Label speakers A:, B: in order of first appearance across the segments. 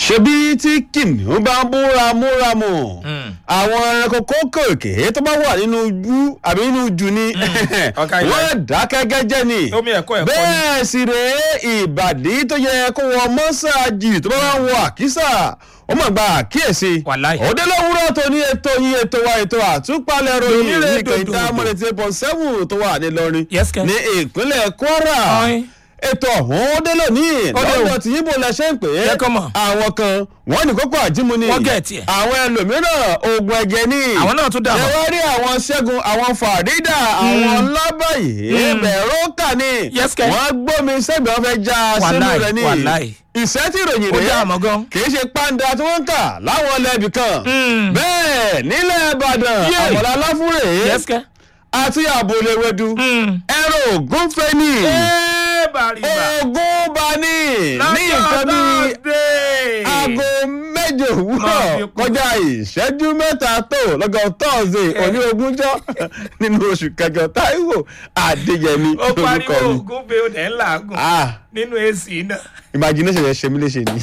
A: ṣebí tí kìnìún bá ń bú ramúramù àwọn ẹranko kókòkè tó bá wà nínú ojú àbí nínú jù ni
B: ọkà ilẹ̀.
A: wọ́n dákẹ́ gẹ́gẹ́ ni
B: Omi ẹ̀kọ́ ẹ̀kọ́ ni.
A: bẹ́ẹ̀ sì rèé ìbàdí tó yẹ kó wọ mọ́sáàjì tó bá wà ń wọ àkísà ó mọ̀ gba àkíyèsí
B: Wàláì.
A: òde lówùúrọ̀ tó ní ètò yín ètò wa ètò àtúpalẹ̀ ròyìn
B: Lónílé
A: ní kẹta
B: dòdò.
A: mọ́lẹ́tì eight point seven tó wà ní Ìlọrin
B: Yes, Ken.
A: ní ìpínlẹ̀ Kwara
B: Ọ̀in.
A: ètò ọ̀hún ó dé lónìí
B: Ó dé o.
A: lọ́dọ̀ tí yíbo lẹ ṣe ń pè é
B: Jẹ́ kó mọ̀.
A: àwọn kan wọ́n ní kókó àjímú ni
B: Wọ́n gẹ̀ tiẹ̀.
A: àwọn ẹlòmíràn oògùn ẹ̀jẹ̀ ni
B: Àwọn náà tún dà mọ́.
A: ẹ wá rí àwọn ṣẹ́gun àwọn fàrídà àwọn lábàyè bẹ̀rọ̀kà ni
B: Yes, Ken.
A: wọ́n gbómi sẹ́gbẹ̀ẹ́ wọn fẹ́ já sínú
B: Wàláì,
A: rẹ̀ ni
B: wàláì.
A: ìṣẹ́ tí ìròyìn
B: Ó
A: rẹ̀
B: dá àmọ́ gan.
A: kì í ṣe pàǹdà tí wọ́n ń tà láwọn ilẹ̀bì kan
B: Mm.
A: bẹ́ẹ̀ nílẹ̀ Ìbàdàn
B: Yé.
A: àmọ̀lá láfúrè
B: yẹ́sìkẹ́.
A: àti àbòlẹ̀wẹ̀dù ẹ̀rọ ògúnfẹ́ ni
B: ee bàrìbà.
A: ogun bani ní nǹkan bíi aago méje
B: Máa
A: òwúrọ̀
B: fi kún.
A: kọjá ìṣẹ́jú mẹ́ta tó lọ́gọ́ tọ́sídẹ̀ẹ́ òní ogúnjọ́ nínú oṣù kẹjọ táíwò adéyẹmí
B: ó pariwo
A: lórúkọ mi.
B: ògùn pé ó dẹ̀ ń làágùn
A: ah
B: nínú èsì náà.
A: imagination yẹn ṣe mí léṣe ni.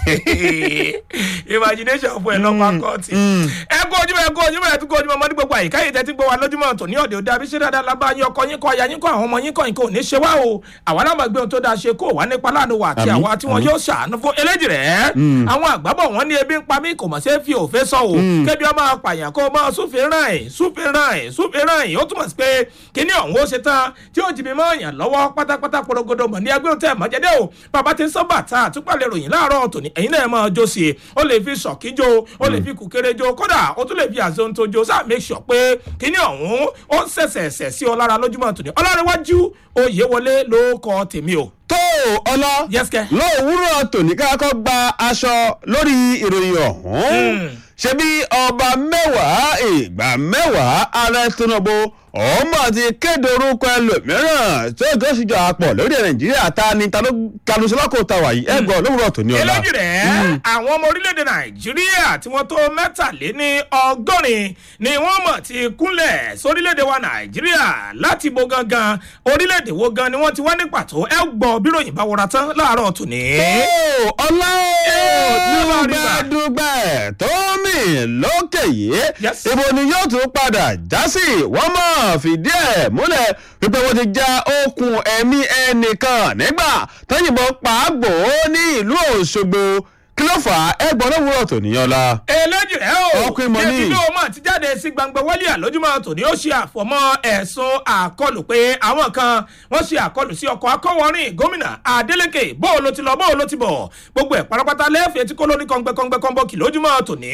B: imagination fún ẹ lọ́pàá kọ́ọ̀tì. ẹ kó ojúmọ́ ẹ kó ojúmọ́ ẹ tún kó ojúmọ́ ọmọdé gbogbo àyíká yìí tẹ́tí gbọ́ wa lójúmọ́ tòní ọ̀dẹ̀ òde àbíṣe dáadáa lábá yín ọkọ yín kọ aya yín kọ àwọn ọmọ yín kọ nǹkan ò ní ṣe wá o àwa náà máa gbé ohun tó dáa ṣe kó wà nípa láàánú wa àti
A: Àmín,
B: àwa tí wọn
A: àmín.
B: yóò ṣàánú fún eléjì rẹ̀ àwọn àgbábọ̀ wọn ní ebi ń pa mí kò mọ̀ sí fi òfé sọ o kébi ọmọ apààyàn kó máa súnfin ràn ẹ̀ súnfin ràn ẹ̀ súnfin ràn ẹ̀ ó túmọ̀ sí pé kíní ọ̀hún ó ṣe tán tí ó jìbì mọ́ èèyàn lọ́wọ́ pátápátá porogodo mọ̀ ní agbóhùn tẹ̀ mọ́jẹ́dẹ́ o bàbá ti ń sọ bàtà àtúpalẹ̀ ròyìn láàárọ̀ tòní ẹ̀yin náà máa jó sí i ó lè fi ṣọ̀kí jó ó lè fi kùkéré jó kódà ó tún lè fi àzonto jó sáà make sure pé kíní ọ̀hún ó ń ṣẹ̀ṣẹ̀ṣẹ̀ sí ọ lára lójúmọ́ tòní ọlọ́rẹ́wájú oyè wọlé ló kọ tèmi o.
A: tó ọlọ
B: Yes, Ken.
A: lówùúrọ̀ tòní káàkọ́ gba aṣọ lórí ìròyìn ọ̀hún ṣebí ọba mẹ́wàá ìgbà mẹ́wàá ààrẹ Tinubu ọmọ ti kéde orúkọ ẹlòmíràn tó tó ṣìjọ àpọ̀ lórí nàìjíríà ta ni ta ló kanusọ́lọ́kọ̀ ta wàyí ẹgbọ́n lówùúrọ̀ tòní ọ̀la.
B: eléjì rẹ̀ àwọn ọmọ orílẹ̀-èdè nàìjíríà tí wọ́n tó mẹ́tàléní ọgọ́rin ni wọ́n mọ̀ ti kúnlẹ̀ sórílẹ̀-èdè wa nàìjíríà láti bo gangan orílẹ̀-èdè wo gan ni wọ́n ti wá ní pàtó ẹ gbọ́ bí ròyìn bá wọra tán láàárọ̀ tòní.
A: Ó, ọlá
B: Ee,
A: ó
B: Rìbá.
A: dúgbẹ́dúgbẹ́ tó mì lókè yìí
B: Yes.
A: ibo ni yóò tún padà já sí wọ́n mọ̀ fìdí ẹ̀ múlẹ̀ wípé wọ́n ti já okùn ẹ̀mí ẹnìkan nígbà tẹ́yìnbọn pàágbò ní ìlú Òṣogbo kí ló fà á ẹgbọ́n lówùúrọ̀ tó níyàn la.
B: eléjì rẹ̀ o
A: Ọkùnrin mọ̀ ní.
B: Davido mọ̀ ti jáde sí gbangba wálé àlójúmọ́ tòní ó ṣe àfọ̀mọ́ ẹ̀sùn àkọlù pé àwọn kan wọ́n ṣe àkọlù sí ọkọ̀ akọ́wọ́rìn gómìnà Adeleke bóò ló ti lọ bóò ló ti bọ̀ gbogbo ẹ̀ pátápátá lẹ́ẹ̀fẹ̀ẹ́ tí kò lóní kọ́ngbẹ́kọ́ngbẹ́ kọ́ńbọ́ọ̀kì lójúmọ́ tòní.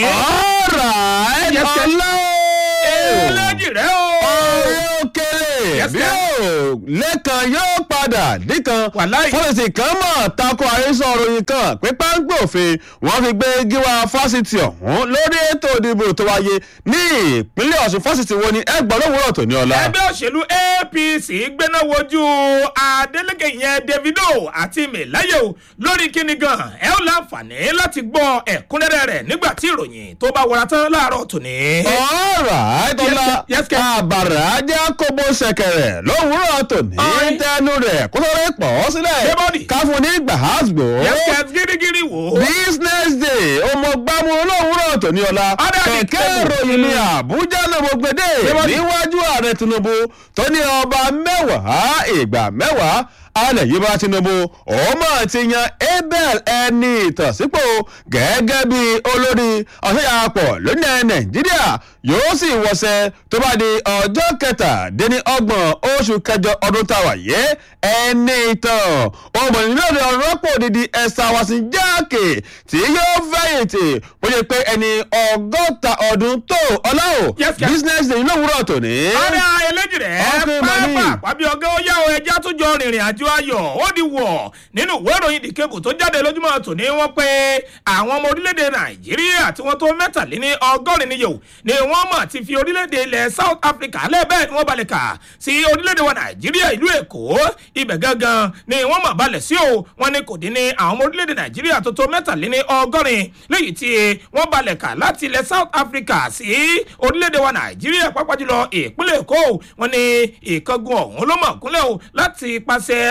A: ọ̀rọ̀
B: Yes, sir.
A: ọlá
B: eléjì rẹ̀ o.
A: ọ̀rẹ́ òkèlè
B: Yes,
A: bí
B: sir.
A: ó lẹ́kan yóò padà díkan
B: Wàláì.
A: fọ́lẹ́sì kan mọ̀ tako àhesọ òròyìn kan pé páńpẹ́ òfin wọ́n fi gbé gíwá fásitì ọ̀hún lórí ètò ìdìbò tó wáyé ní ìpínlẹ̀ Ọ̀ṣun fásitì wo ni ẹgbọ́n lówùúrọ̀ tó ní ọ̀la.
B: ẹgbẹ́ òṣèlú APC gbéná wojú Adeleke yẹn Davido àti Melaye o lórí kíni gan ẹ ó láǹfààní láti gbọ́ ẹ̀kúnrẹ́rẹ́ rẹ̀ nígbà tí ìròyìn tó bá wọra tán láàárọ̀ tòní.
A: ọ̀rọ̀ àìtọ́lá
B: Yes, yes, yes.
A: àbàrà ajá kóbó ṣẹ̀kẹ̀rẹ̀ lówùúrọ̀ tòní
B: Ọ̀rẹ́.
A: tẹnu rẹ̀ kó tó rẹ̀ pọ̀ sílẹ̀
B: Débọ̀dì.
A: káfún ní gbàhásgbò.
B: yẹ́sẹ̀ gírígírí wò ó.
A: business day ọmọ gbámú olówùúrọ̀ tòní ọ̀la
B: Ọ̀dà ni
A: kẹ̀kẹ́
B: tẹ́lẹ̀.
A: ìròyìn ní àbújá ló mo gbèdé
B: Débọ̀dì.
A: níwájú ààrẹ tinubu tó ní ọba mẹ́wàá ìgbà mẹ́wàá alẹ̀ yìí bá tinubu ọmọ ti yan abel ẹni ìtànsípò gẹ́gẹ́ bí olórí ọ̀ṣẹ́yàpọ̀ lónìí nàìjíríà yóò sì wọṣẹ́ tó bá di ọjọ́ kẹtàdínní ọgbọ̀n oṣù kẹjọ ọdún táwa yé ẹni ìtàn ọmọ ìlú ọ̀rọ̀pọ̀ òdìdí ẹ̀sà wàsí jáàkì tí yóò fẹ̀yìntì ó yẹ pé ẹni ọgọ́ta ọdún tó ọláwò
B: Yes, yes.
A: business day lówùúrọ̀ tòní.
B: ọ̀rẹ́ eléjì rẹ̀
A: Ọkùnrin mọ̀ ní.
B: pápá àbí ọgá ó yá o ẹja tó jọ rìnrìn àjò ayọ̀ ó di wọ̀ nínú ìwé ìròyìn The Cable tó jáde lójúmọ́ tòní wọ́n pé àwọn ọmọ orílẹ̀-èdè nàìjíríà tí wọ́n tó mẹ́tàléní ọgọ́rin níyò ni wọ́n mọ̀ ti fi orílẹ̀-èdè ilẹ̀ South Africa lẹ́ẹ̀bẹ́ẹ̀ ni wọ́n balẹ̀ kà sí orílẹ̀-èdè wa nàìjíríà ìlú èkó ibẹ̀ gangan ni wọ́n mọ̀ balẹ̀ sí o wọ́n ní kò dín ní àwọn ọmọ orílẹ̀-èdè nàìjíríà tó tó mẹ́tàléní ọgọ́rin léyìí tí wọ́n balẹ̀ kà láti ilẹ̀ South Africa sí orílẹ̀-èdè wa nàìjíríà pápá jùlọ ìpínlẹ̀ èkó wọ́n ní ìkángun ọ̀hún ló mọ̀ kúnlẹ̀ o láti pàṣẹ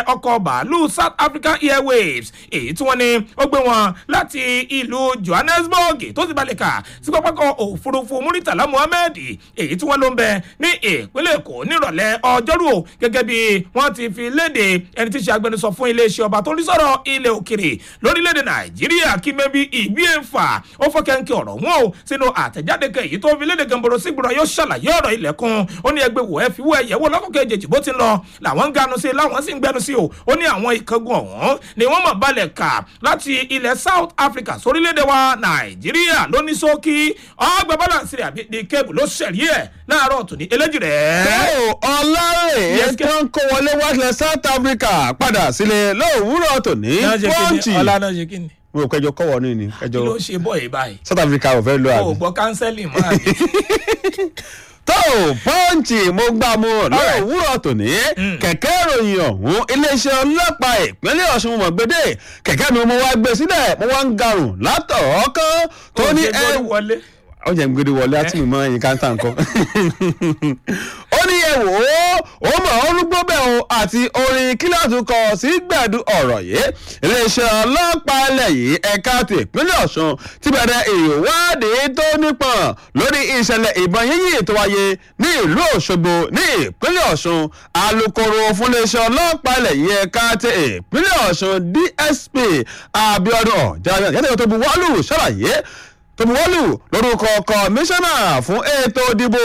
B: ọkọ̀ bàálù south african airwaves èyí tí wọ́n ní ó gbé wọn láti ìlú johannesburg tó ti balẹ̀ kà sí pápákọ̀ òfurufú muritala muhammed èyí tí wọ́n ló ń bẹ ní ìpínlẹ̀ èkó nírọ̀lẹ́ ọjọ́rú o gẹ́gẹ́ bí wọ́n ti fi léde ẹni tí í ṣe agbẹnusọ fún iléeṣẹ́ ọba tó ń rí sọ̀rọ̀ ilẹ̀ òkèrè lórílẹ̀‐èdè nàìjíríà kí mẹ́bí ìbí ẹ̀fà ó fọ́kẹ́ńkẹ́ ọ̀rọ̀ wọn o sínú àtẹ̀jáde kan èyí tó fi léde gànbọ̀rọ̀ sígbọ̀rọ̀ yóò ṣàlàyé ọ̀rọ̀ ilẹ̀kùn ó ní ẹgbẹ́ wò ẹ fi wọ ẹ̀yẹ́wò lọ́kọ̀kẹ́ èjèèjì bó ti ń lọ làwọn ń ganu sí i láwọn sì ń gbẹnu sí o ó ní àwọn ìkángun ọ̀hún ni wọ́n mọ̀ balẹ̀ kà láti ilẹ̀ south africa sórílẹ̀‐èdè wa nàìjíríà lóní sókí ọgbà balance rẹ̀ àbí ní kébù ló ṣẹ̀rí ẹ̀ láàárọ̀ tòní eléjì rẹ̀.
A: ó ọlárè
B: Yes,
A: tó ń kó wọlé wáṣẹ south africa padà sílé lówùúrọ̀ tòní pọ́ǹchì
B: ọlá náà ṣe kí ni
A: mo rò kẹjọ kọ́wọ́ ní ni
B: kí ló
A: kẹjọ
B: ṣe bọ̀ yìí báyìí
A: south africa ò fẹ́ lo
B: o
A: àbí.
B: gbọ́ kánsẹ́lì mọ́ àbí.
A: tó pọ́ǹchì mo gbà mú
B: Alright.
A: lówùúrọ̀ tòní kẹ̀kẹ́ ìròyìn ọ̀hún iléeṣẹ́ ọlọ́pàá ìpínlẹ̀ ọ̀ṣun mọ̀ gbédè kẹ̀kẹ́ mi mo wá gbé sílẹ̀ mo wá ń garùn látọ̀ọ́kán tó ní
B: Ó ṣe
A: ẹ
B: gbọ́dọ̀ wọlé.
A: ó jẹ́ ń gbére wọlé àti mímọ́ ẹ̀yìn káńtà nǹkan. ó ní ẹ wò ó ó mọ̀ ọ́ rúgbó bẹ́ẹ̀ o àti orin kíláàsì kọ sí gbẹ̀dú ọ̀rọ̀ yìí iléeṣẹ́ ọlọ́pàá ilẹ̀ yìí ẹ̀ka ti ìpínlẹ̀ ọ̀ṣun ti bẹ̀rẹ̀ ìwádìí tó nípọn lórí ìṣẹ̀lẹ̀ ìbọn yíyí tó wáyé ní ìlú òṣogbo ní ìpínlẹ̀ ọ̀ṣun alūkkóró fún iléeṣẹ́ ọlọ́pàá ilẹ̀ yìí ẹ̀ka ti ìpínlẹ̀ ọ̀ṣun dsp abiodun ọ̀jáde yàtọ̀ tó bu wọ́ọ̀lù ṣàlàyé tòmùwọ́lù lórúkọ kọmíṣánná fún ètò ìdìbò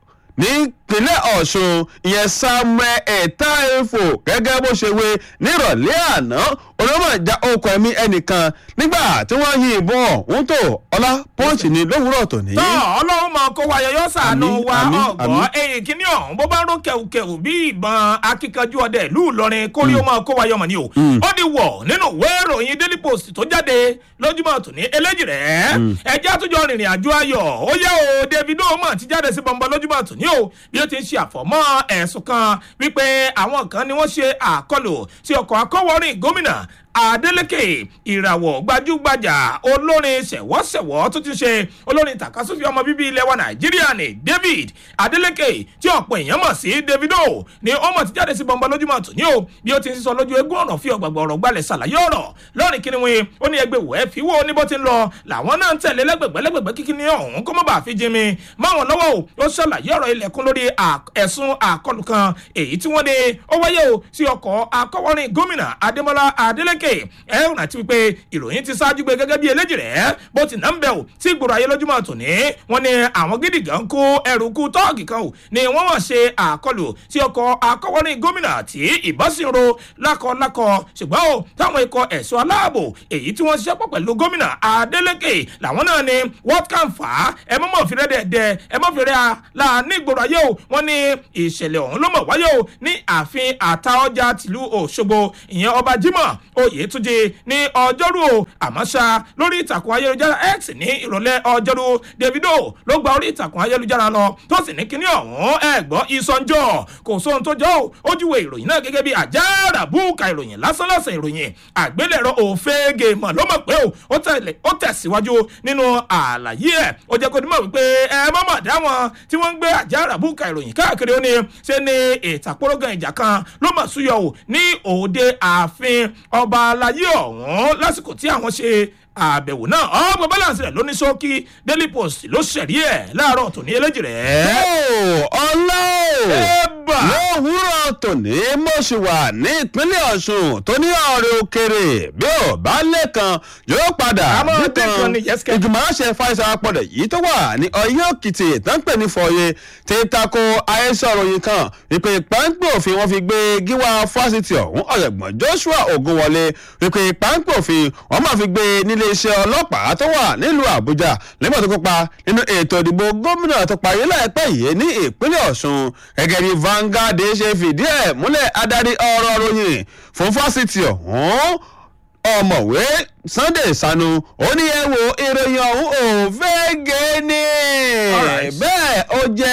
A: nípínlẹ̀ ọ̀ṣun ìyẹn samuel etaefo gẹ́gẹ́ bó ṣe wé nírọ̀lẹ́ àná olómọ̀ ìjà okùn ẹ̀mí ẹnìkan nígbà tí wọ́n yin ìbọn ọ̀hún tó ọlá pọ́ǹchì ní lówùúrọ̀ tòní.
B: tọ́ ọlọ́run mọ̀ kó wa yọyọ́ sànù
A: Àmín,
B: wa
A: àmín,
B: ọ̀gbọ́n
A: àmín.
B: ẹ̀yìn kínní ọ̀hún bó bá ń ró kẹ̀wùkẹ̀wù bí ìbọn akíkanjú ọdẹ ìlú ìlọrin kórí ó máa kó wa yọmọ ni o ó di wọ̀ nínú ìwé ìròyìn daily post tó jáde lójúmọ́ tòní eléjì rẹ̀ ẹjẹ́ àtúnjọ rìnrìn àjò ayọ̀ ó yẹ o davido mọ̀ ti jáde sí bọ̀m̀bọ̀ lójúmọ́ tòní o bí ó ti ń ṣe àfọ̀mọ́ ẹ̀sùn kan wípé àwọn kan ni wọ́n ṣe àkọlù sí ọkọ̀ akọ́wọ́rìn gómìnà adeleke ìràwọ̀ gbajúgbajà olórin ṣẹ̀wọ́ṣẹ̀wọ́ tó ti ṣe olórin tàkasúfì ọmọ bíbí ilẹ̀ wa nàìjíríà ní david adeleke tí ọ̀pọ̀ èèyàn mọ̀ sí davido ni ó mọ̀ ti jáde sí bọ́ńbọ́ lójúmọ́ tòní o bí ó ti ń sísọ lójú eégún ọ̀rọ̀ fi ọ̀gbàgbà ọ̀rọ̀ gbalẹ̀ ṣàlàyé ọ̀rọ̀ lọ́rìn kíni wọn ó ní ẹgbẹ́ wẹ́ẹ́ fi wó ní bó ti ń lọ làwọn náà ń tẹ̀lé lẹ́gbẹ̀gbẹ́ lẹ́gbẹ̀gbẹ́ kíkíní ọ̀hún kó má bàa fi jimi máwọn lọ́wọ́ o ó ṣàlàyé ọ̀rọ̀ ilẹ̀kùn lórí à- ẹ̀sùn àkọlù kan èyí tí wọ́n ní ó wáyé o sí ọkọ̀ akọ́wọ́rin gómìnà adémọlá adélèké ẹ ò rántí wípé ìròyìn ti ṣáájú gbé gẹ́gẹ́ bí eléjì rẹ̀ bó ti náà ń bẹ̀ o tí ìgboro ayé lójúmọ́ tòní wọ́n ní àwọn gidi gan kó ẹrù kú tọ́ọ̀gì kan o ni wọ́n wọ́n ṣe àkọlù sí ọkọ̀ akọ́wọ́rin gómìnà tí ìbọn sì ń ro lákọlákọ ṣùgbọ́n o táwọn ikọ̀ ẹ̀ṣọ́ aláàbò èyí tí wọ́n ṣiṣẹ́ pọ̀ pẹ̀lú gómìnà adélèké làwọn náà ni what can fà á ẹ mọ́ mọ́ fi rẹ́ dẹ̀dẹ̀ ẹ mọ́ fi rẹ́ a la ní ìgboro ayé o wọ́n ní ìṣẹ̀lẹ̀ ọ̀hún ló mọ̀ wáyé o ní ààfin àtaọ́jà tìlú òṣogbo ìyẹn ọba jimoh oyètúnjẹ ní ọjọ́rú o àmọ́ ṣá lórí ìtàkùn ayélujára x ní ìrọ̀lẹ́ ọjọ́rú davido ló gba orí ìtàkùn ayélujára lọ tó sì ní kíní ọ̀hún ẹ̀gbọ́n ìsọ̀njọ́ kò sóhun tó jọ o ó júwe ìròyìn náà gẹ́gẹ́ bí àjàrà búùkà ìròyìn lásánlọ́sàn ìròyìn àgbélẹ̀rọ òfegè mọ̀ ló mọ̀ pé o ó tẹ̀lé- ó tẹ̀síwájú nínú àlàyé ẹ̀ ó jẹ́ kó ní mọ̀ wípé ẹ má mọ̀ dá wọn tí wọ́n ń gbé àjàrà búùkà ìròyìn káàkiri ó ní ṣe ní ìtàkùrọ̀gàn ìjà kan ló mọ̀ súyọ o ní òde ààfin ọba alayé ọ̀hún lásìkò tí àwọn ṣe àbẹ̀wò náà ọgbọ̀n balance rẹ̀ ló ní ṣókí daily post ló ṣẹ̀rí ẹ̀ láàárọ̀ tòní eléjì rẹ̀.
A: ọlá o
B: Ẹ̀bà.
A: lówùúrọ̀ tòní mo ṣì wà ní ìpínlẹ̀ ọ̀ṣun tó ní ọ̀rẹ́ òkèrè bí ò bá lẹ́kan yóò padà
B: Àmọ́ tẹ́kan ni, yes, kẹ́.
A: ìgbìmọ̀ àṣẹ fáìsà apọ̀dẹ̀ yìí tó wà ní ọyọ́ òkìtì tó ń pè ní fọyẹ ti tako àhesọ ròyìn kan wípé páńpẹ́ òfin wọn fi gbé gíwá fásitì ọ̀hún ọ̀jọ̀gbọ́n joshua ogunwọlé wípé páńpẹ́ òfin wọn máa fi gbé nílé iṣẹ́ ọlọ́pàá tó wà nílùú àbújá nígbà tó kópa nínú ètò ìdìbò gómìnà tó parí láìpẹ́ yìí ní ìpínlẹ̀ ọ̀ṣun gẹ́gẹ́ bí Vanguard ṣe fìdí ẹ̀ múlẹ̀ adarí ọ̀rọ̀ ròyìn fún fásitì ọ̀hún ọ̀mọ̀wé sunday sanu ó ní ẹ wo ìròyìn ọ̀hún ò fẹ́ gé ní
B: Alright.
A: bẹ́ẹ̀ ó jẹ́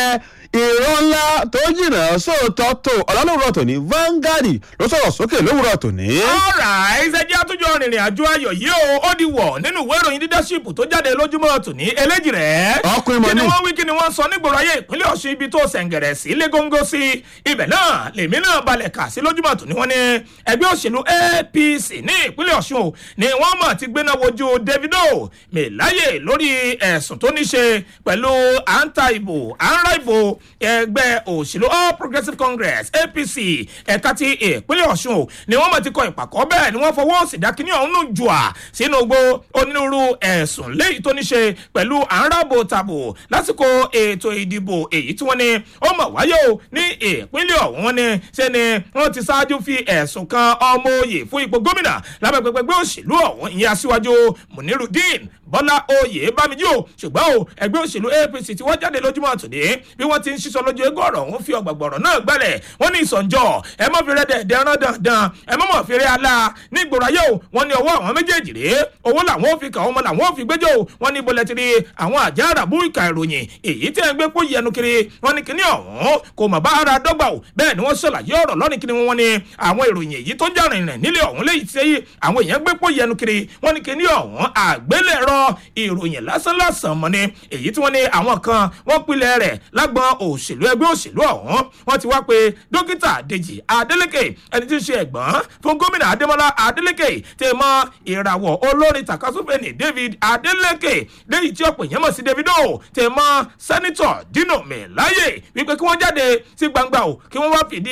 A: ìrọ̀ ńlá tó jìnnà sóòótọ́ tó ọ̀làlówùrọ̀ tòní Vanguard ló sọ̀rọ̀ sókè lówùrọ̀ tòní.
B: ọ̀rà ìṣẹ́jẹ́ àtúnjọ rìnrìn àjò ayọ̀ yìí o ó di wọ̀ nínú ìwé ìròyìn leadership tó jáde lójúmọ́ tòní eléjì rẹ̀.
A: Ọkùnrin mọ̀
B: kí ni
A: ní.
B: wọ́n wí kí ni wọ́n sọ nígboro ayé ìpínlẹ̀ ọ̀ṣun ibi tó sẹ̀ǹgẹ̀rẹ̀ sí légóńgó sí ibẹ̀ náà lèmi náà balẹ̀ kà sí lójúmọ́ tòní wọ́n ní ẹgbẹ́ òṣèlú apc ní ìpínlẹ̀ ọ̀ṣun o ni wọ́n mọ̀ ti gbéná wojú davido mẹ́láyè lórí ẹ̀sùn tó ní ṣe pẹ̀lú à ń ta ìbò à ń ra ìbò ẹgbẹ́ òṣèlú all progressives congress apc ẹ̀ka ti ìpínlẹ̀ ọ̀ṣun o ni wọ́n mọ̀ ti kọ ìpàkọ́ bẹ́ẹ̀ ni wọ́n fọwọ́ sídákíní ọ̀hún nù jù à sínú gbó onírúurú ẹ̀sùn léyìí tó ní ṣe pẹ̀lú à ń rábò tàbò lásìkò ètò ìdìbò èyí tí wọ́n ní ó mọ̀ wáyé o ní ìpínlẹ̀ ọ̀hún wọn ni ṣe ni wọ́n ti ṣáájú fi ẹ̀sùn kan ọmọ oyè fún ipò gómìnà lábẹ́ pẹpẹgbẹ́ òṣèlú ọ̀hún ìyẹn aṣíwájú munirudeen bọ́lá oyè bámijí o ṣùgbọ́n o ẹgbẹ́ òṣèlú apc tí wọ́n jáde lójúmọ́ tòde bí wọ́n ti ń ṣiṣọ́ lójú egbò ọ̀rọ̀ ọ̀hún fi ọ̀gbàgbọ̀rọ̀ náà gbẹ́lẹ̀ wọ́n ní ìsọ̀njọ́ ẹ mọ́ fi rẹ́dẹ̀ dẹ́rán dandan ẹ mọ́ mọ́ fi rẹ́ alá ní ìgboro ayé o wọ́n ní ọwọ́ àwọn méjèèjì rèé owó làwọn ò fi kà ọmọ làwọn ò fi gbẹ́jọ́ o wọ́n ní bọ́lẹ̀ tiri àwọn àjá àràbù ìka ìròyìn èyí tí ẹ ń gbé pò yẹnu kiri wọ́n ní kíní ọ̀hún kò mọ̀ bá ara dọ́gba o bẹ́ẹ̀ ni wọ́n ṣàlàyé ọ̀rọ̀ lọ́nìí kíní wọn ní àwọn ìròyìn èyí tó já rìnrìn nílé ọ̀hún léyìí tí àwọn èèyàn gbé pò yẹnu kiri wọ́n ní kíní ọ̀hún àgbélẹ̀rọ ìròyìn lásánlásán mọ́ ni èyí tí wọ́n ní àwọn kan wọ́n pilẹ̀ rẹ̀ lágbọn òṣèlú ẹgbẹ́ òṣèlú ọ̀hún wọ́n ti wá pé dókítà dèjì adeleke ẹni tí ń ṣe ẹ̀gbọ́n fún gómìnà adémọlá adeleke tẹ̀ mọ́ ìràwọ̀ olórin takasúfèénì david adeleke lẹ́yìn tí ọ̀pọ̀ èèyàn mọ̀ sí davido tẹ̀ mọ́ sẹ́nitọ̀ dino mẹ́láyè wípé kí wọ́n jáde sí gbangba o kí wọ́n wá fìdí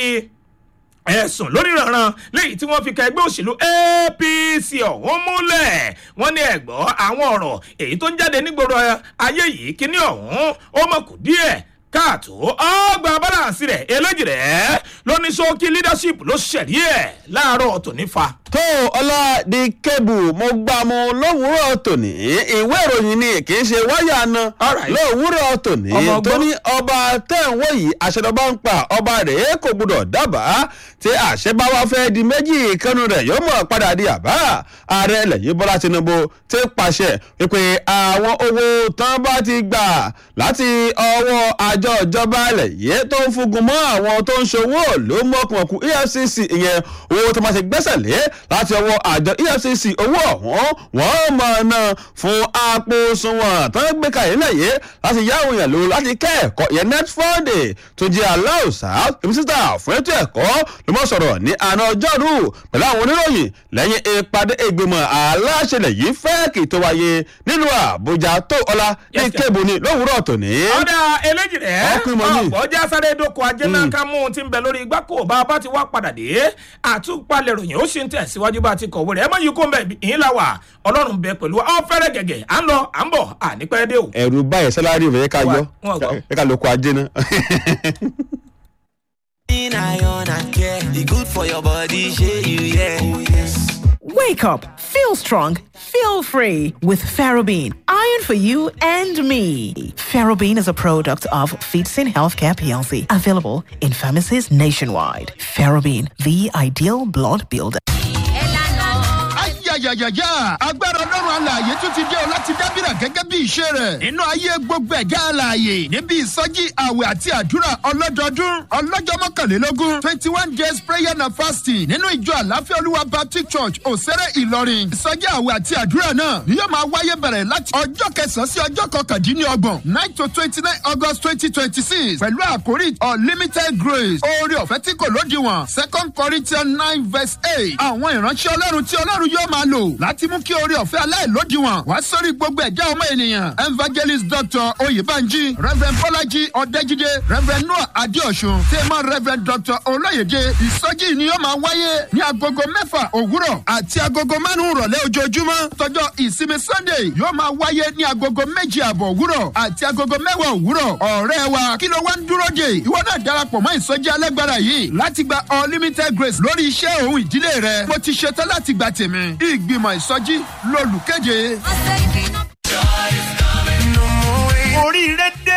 B: ẹ̀sùn lórí ìrànràn lẹ́yìn tí wọ́n fi ka ẹgbẹ́ òṣèlú apc ọ̀hún múlẹ̀ wọ́n ní ẹ̀gbọ́ àwọn ọ̀rọ̀ èyí tó ń jáde nígboro ayé yìí kíní ọ̀hún ó mọ̀ kù díẹ̀ káàtó ọgbà balance rẹ̀ eléjì rẹ̀ lóní ṣókí leadership ló ṣẹ̀rí ẹ̀ láàárọ̀ tòní fa.
A: tó ọlá di kébù mo gbà mu lówùúrọ̀ tòní ìwé ìròyìn ni kì í ṣe wáyà na
B: Alright.
A: lówùúrọ̀ tòní
B: Ọmọ ọgbọ́n.
A: tó ní ọba tẹ̀wọ́ yìí àṣẹdọ̀bá ń pa ọba rẹ̀ kò gbọdọ̀ dábàá tí àṣẹ bá wá fẹ́ di méjì ìkànnì rẹ̀ yóò mọ̀ padà di àbá ààrẹ lẹ́yìn bọ́lá tinubu ti pàṣẹ wípé àwọn owó tán bá ti gbà láti ọwọ́ àjọ ìjọba ilẹ̀ yìí tó ń fúngun mọ́ àwọn tó ń ṣòwò ló mọ̀kùmọ̀kù efcc ìyẹn owó tó máa ṣe gbẹ́sẹ̀ lé láti ọwọ́ àjọ efcc owó ọ̀hún wọ́n mọ̀ náà fún àpò òṣùwọ̀n tó ń gbé kalẹ̀ nílẹ̀ yìí láti yá àwọn èèyàn lò láti kẹ́ẹ̀kọ́ ìyẹn net funday tó jẹ́ aláùsá mínísítà fún ètò ẹ̀kọ́ ló mọ̀ sọ̀rọ̀ ní àná ọjọ́rú pẹ̀lú àwọn oníròyìn lẹ́yìn ìpàdé ìgbìmọ̀ aláṣẹlẹ̀ yìí fẹ́ẹ̀kì tó wáyé nílùú àbújá tó ọlá ní
B: Yes, sir.
A: kébù ní lówùúrọ̀ tòní.
B: ọ̀dà eléjì rẹ̀
A: Ọkùnrin mọ̀ ní.
B: ọ̀gbọ́jà sáré dóko ajé náà ká mú un ti ń bẹ lórí igbá kó bá a bá ti wá padà dé àtúpalẹ̀ ròyìn ó sì ń tẹ̀síwájú bá a ti kọ̀wé rẹ̀ ẹ má yí kó ń bẹ̀ ìyín la wà ọlọ́run bẹ pẹ̀lú ọ fẹ́rẹ̀ gẹ̀gẹ̀ à ń lọ à ń bọ̀ à ní pẹ́ dé o.
A: ẹ̀rù báyìí sálárì rẹ̀ ká yọ
B: Wọ́n gbọ́.
A: ẹ ká lóko ajé náà.
C: In iron and care, e good for your body, shey you yeah. Oh yes.
D: Wake up, feel strong, feel free with Ferrobene. Iron for you and me. Ferrobene is a product of Feetsin Healthcare PLC, available in pharmacies nationwide. Ferrobene, the ideal blood builder.
E: ayayayaya agbára ọlọ́run alààyè tún ti dé o láti dábìrà gẹ́gẹ́ bí ìṣe rẹ̀ nínú ayé gbogbo ẹ̀já alààyè níbi ìsọjí àwẹ̀ àti àdúrà ọlọ́dọọdún ọlọ́jọ́ mọ́kànlélógún twenty one days prayer and fasting nínú ìjọ àláfíà olúwa baptist church òsèré ìlọrin ìsọjí àwẹ̀ àti àdúrà náà ni yóò máa wáyé bẹ̀rẹ̀ láti ọjọ́ kẹsàn-án sí ọjọ́ kọkàndínlọ́gbọ̀n nine to twenty nine august twenty twenty six pẹ̀lú àkórí unlimited grace oore ọ̀fẹ́ tí kò lódiwọ̀n second corinthians nine verse eight àwọn ìránṣẹ́ ọlọ́run tí ọlọ́run yóò máa lò láti mú kí oore ọ̀fẹ́ aláìlódiwọ̀n wá sórí gbogbo ẹ̀dá ọmọ ènìyàn evangelist dr oyèbánjí reverend bọ́lájí ọ̀dẹ́jídé reverend noah adéọ̀sùn tèmọ́ reverend dr olóyèdè ìsọjí ni yóò máa wáyé ní agogo mẹ́fà òwúrọ̀ àti agogo márùn-ún rọ̀lẹ́ ojoojúmọ́ tọjọ́ ìsinmi sunday yóò máa wáyé ní agogo méjì àbọ̀ òwúrọ̀ àti agogo mẹ́wàá òwúrọ̀ ọ̀rẹ́ wa kí ló wá ń dúró dè ìwọ náà darapọ̀ mọ́ ìsọjí alágbára yìí láti gba unlimited grace lórí iṣẹ́ òun ìdílé rẹ mo ti ṣetán láti gba tèmi ìgbìmọ̀ ìsọjí lolùkéde.
F: oríire dé fún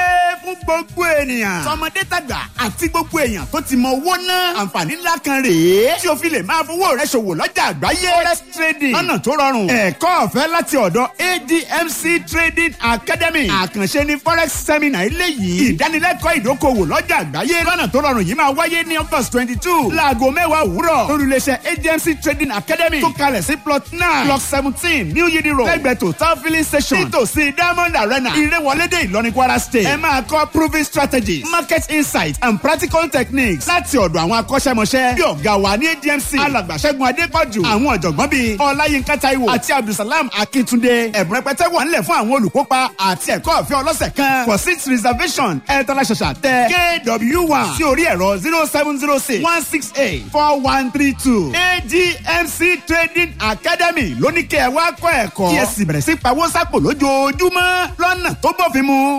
F: fún gbogbo ènìyàn. tọmọdé tàgbà àti gbogbo èèyàn tó ti mọ owó náà. àǹfààní ńlá kan rèé. tí o fi lè máa fowó rẹ ṣòwò lọ́jà àgbáyé. forex trading lọ́nà tó rọrùn. ẹ̀kọ́ ọ̀fẹ́ láti ọ̀dọ̀ admc trading academy. àkànṣe ni forex seminar eléyìí. ìdánilẹ́kọ̀ọ́ ìdókòwò lọ́jà àgbáyé. lọ́nà tó rọrùn yìí máa wáyé ní august twenty two. láago mẹ́wàá òwúrọ̀. lórílẹ̀ṣẹ̀ admc trading academy. tó kalẹ̀ sí plot nine block seventeen new yidi road. lẹ́gbẹ̀ẹ́ total filling station. nítòsí diamond arena. ìrẹ́wọlédè ìlọrin kwara state. ẹ máa kọ́ proving strategies market insight and practical techniques láti ọ̀dọ̀ àwọn akọ́ṣẹ́mọṣẹ́. bí ọ̀gá wa ní admc alàgbàṣẹ́gun adépọ̀jù. àwọn ọ̀jọ̀gbọ́n bíi ọláyínká taiwo àti abdulsalam akíntúndé. ẹ̀bùn rẹpẹtẹ wà nílẹ̀ fún àwọn olùkópa àti ẹ̀kọ́ ọ̀fẹ́ ọlọ́sẹ̀ kan. for seat reservation ẹ tọ́lá ṣàṣà tẹ kw one sí orí ẹ̀rọ zero seven zero six one six eight four one three two. admc trading academy lóníkẹ́ ẹ wá kọ́ ẹ̀kọ́. kí ẹ sì bẹ̀rẹ̀ sí pawó sápò lójoojúmọ́ lọ́nà tó bófin mu.